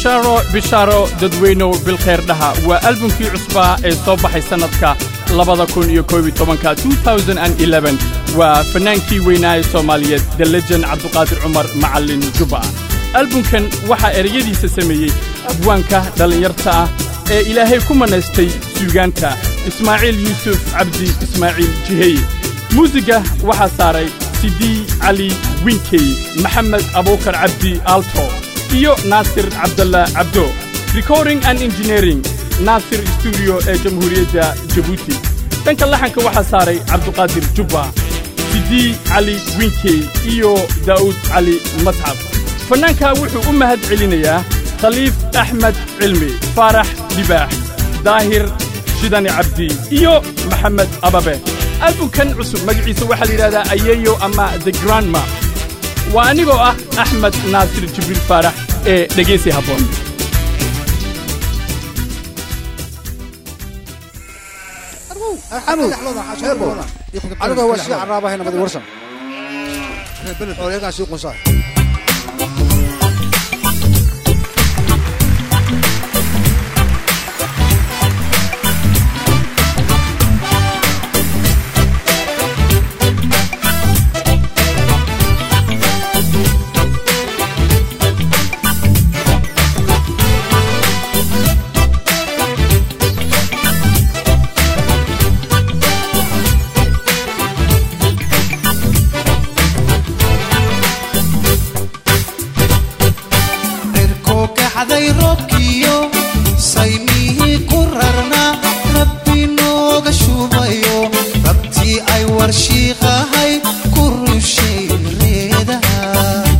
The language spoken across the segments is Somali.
bishaaro bishaaro dadweynow bilkhayr dhaha waa albumkii cusbaa ee soo baxay sannadka labada kun iyo koob iyo tobanka waa fannaankii weynaaye soomaaliyeed the lejen cabduqaadir cumar macallin jubba albumkan waxaa ereyadiisa sameeyey abwaanka dhallinyarta ah ee ilaahay ku mannaystay suugaanta ismaaciil yuusuf cabdi ismaaciil jihey muusigga waxaa saaray sidii cali winkey maxamed abuukar cabdi aalto iyo naasir cabdalla cabdo recording and engineering naasir stuudiyo ee jamhuuriyadda jabuuti dhanka laxanka waxaa saaray cabduqaadir jubba sidii cali winkey iyo daa'uud cali masxaf fannaanka wuxuu u mahad celinayaa khaliif axmed cilmi faarax libaax daahir shidani cabdi iyo maxamed ababe albumkan cusub magaciisa waxaa la yidhahdaa ayeyo ama the grandma waa anigoo ah axmed naasir jibriil faarax ee dhegaysi habboon aniga waa sii caraabahay nabadi warsan oreegaa sii qunsaa cirkogaxday roobkiyo saymihii ku rarna rabbi nooga shubayo rabtii ay warshiiqahay ku rushay reedaha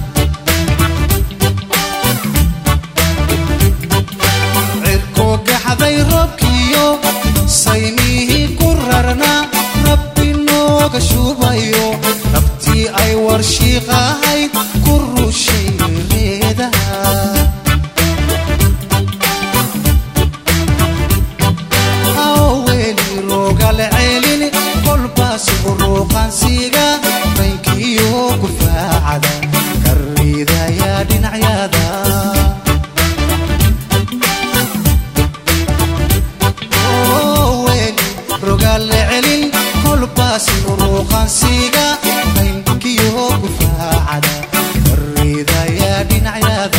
cirkogaxday roobkiyo saymihii ku rarna rabbi nooga shubayo rabtii ay warshiiqahay ku rushay reedaha haweli rogal celin kolbaas uruuqansiga raynkiyo gufaacada karridaya dhinacyada haweli rogal celin kolbaas uruuqansiga raynkiyo gufaacada karridaya dhinacyada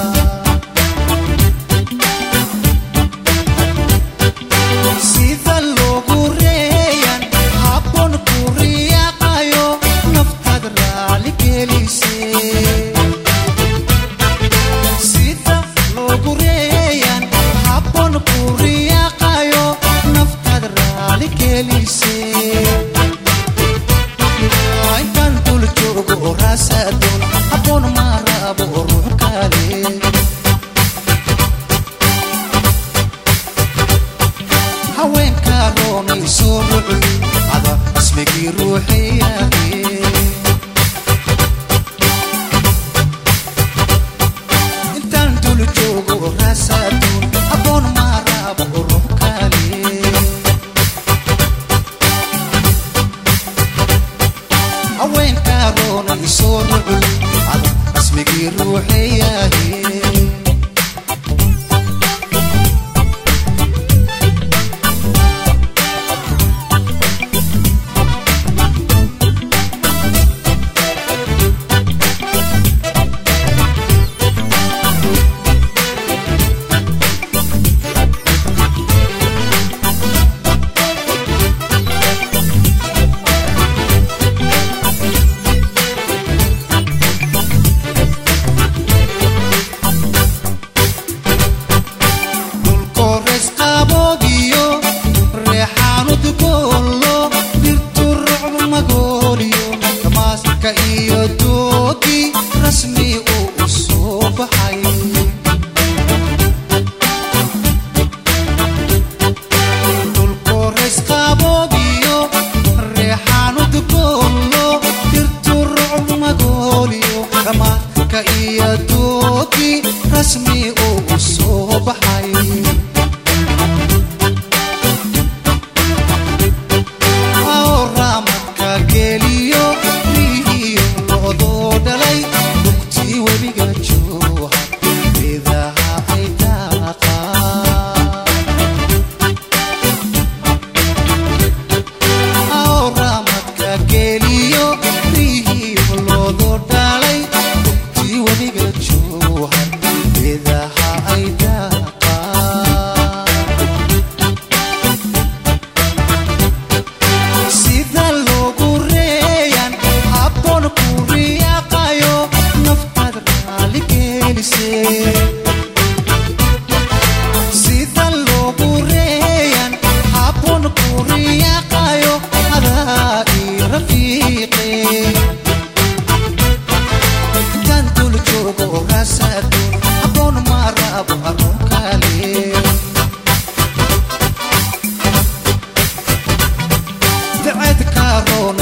sida loogu reeyan habboon ku riyaaqayo naftaad raali gelise sida loogu reeyan habboon ku riyaaqayo naftaad raali gelise intaan dul joogo oo raasadoon habboon ma rabo oo ruux kale haweenka roonay soo rucli ada ismigii ruuxeyahe intaan dul joogo raasaduun habboon maa raabo ruux kale haweenka roonay soo rucli ada ismigii ruuxeyahe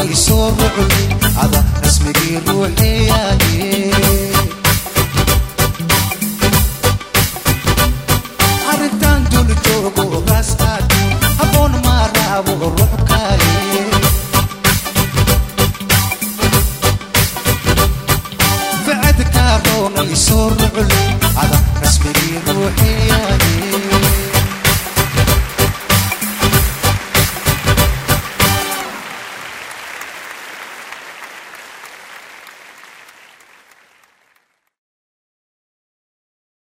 isoo rucul ada rasmigii ruuxeeyaye